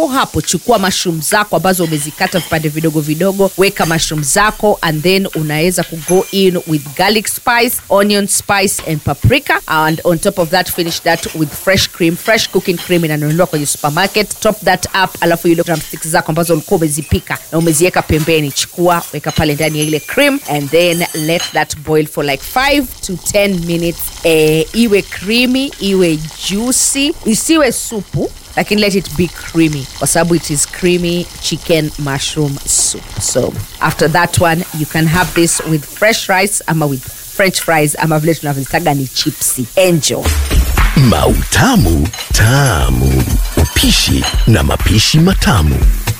hapo chukua mushroom zako ambazo umezikata vipande vidogo vidogo weka mushroom zako and then unaweza kugo in with garlic spice onion spice and paprika and on top of that finish that with fresh cream fresh cooking cream inanunuliwa kwenye supermarket top that up alafu ile drumsticks zako ambazo ulikuwa umezipika na umeziweka pembeni chukua weka pale ndani ya ile cream and then let that boil for like 5 to 10 minutes eh, iwe creamy iwe juicy isiwe supu lakini let it be creamy kwa sababu it is creamy chicken mushroom soup so after that one you can have this with fresh rice ama with french fries ama vile tunavyozitaga ni chipsi enjoy Mautamu Tamu. Upishi na mapishi matamu.